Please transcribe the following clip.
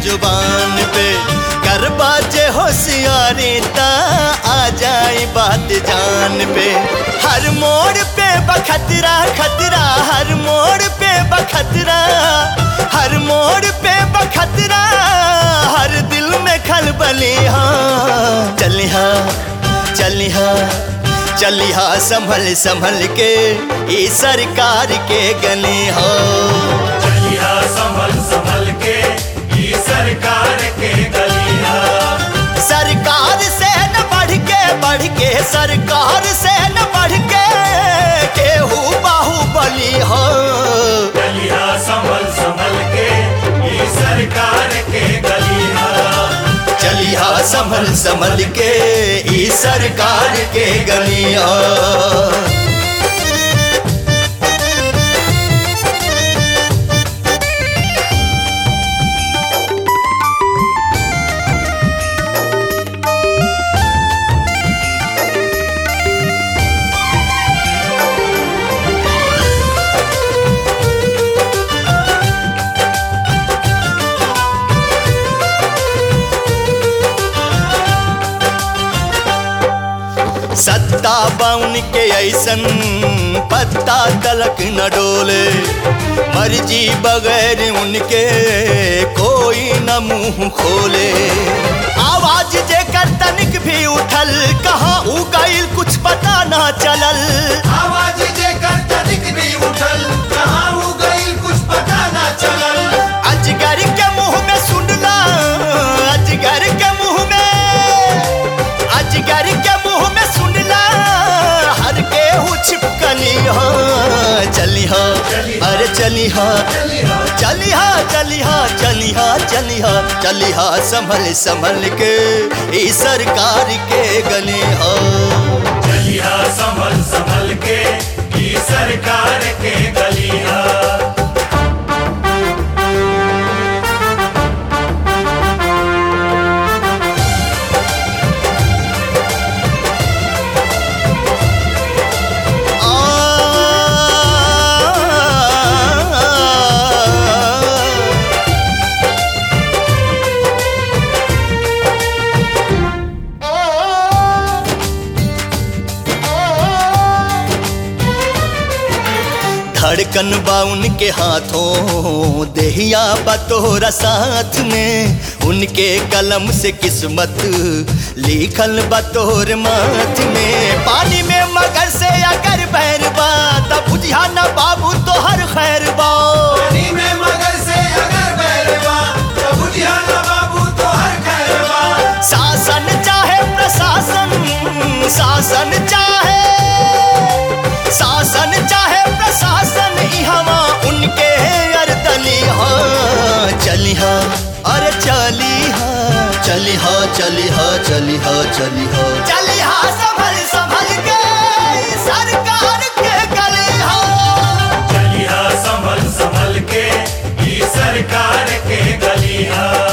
जुबान पे कर बाजे होशियारी ता आ जाए बात जान पे हर मोड़ पे बखतरा खतरा हर मोड़ पे बखतरा हर मोड़ पे बखतरा हर दिल में खलबली हाँ चलिहा चलिहा चलिहा संभल संभल के ई सरकार के गली हो चलिया संभल संभल के ई सरकार के गलिया सरकार से न बढ़ के बढ़ के सरकार से न बढ़ के केहू बाहुबली हो चलिया संभल संभल के ई सरकार के गलिया चलिहा संभल संभल के ई सरकार के गलिया सत्ता बाउन के ऐसन पत्ता तलक न डोले मर्जी बगैर उनके कोई न मुंह खोले आवाज जे कर तनिक भी उठल कहाँ उ गईल कुछ पता ना चलल आवाज जे कर तनिक भी उठल कहाँ हो गई कुछ पता ना चलल अजगर के मुंह में सुनला अजगर के मुंह में अजगर के मुंह में सुनला हर के हु छिपकली हो चली हो अरे चली हो चली हो चली हो चली हो चली हो चली हो संभल संभल के ई सरकार के गली हो चलिया संभल संभल के ई सरकार के गलिया आ धड़कन बा उनके हाथों देहिया बतोरा साथ में उनके कलम से किस्मत लिखल बतोर माथ में पानी में मगर से अगर बैर बा तब बुझिया न बाबू तो हर खैर बा पानी में मगर से अगर बैरवा तो बुझिया ना बाबू तो हर खैरवा शासन चाहे प्रशासन शासन चाहे शासन चाहे प्रशासन इहवा उनके अरदली हाँ चली हाँ अरे चली हाँ चली हाँ चली हाँ चली हाँ चली हाँ चली हाँ संभल संभल के सरकार के गली हाँ चलिया संभल संभल के ई सरकार के गलिया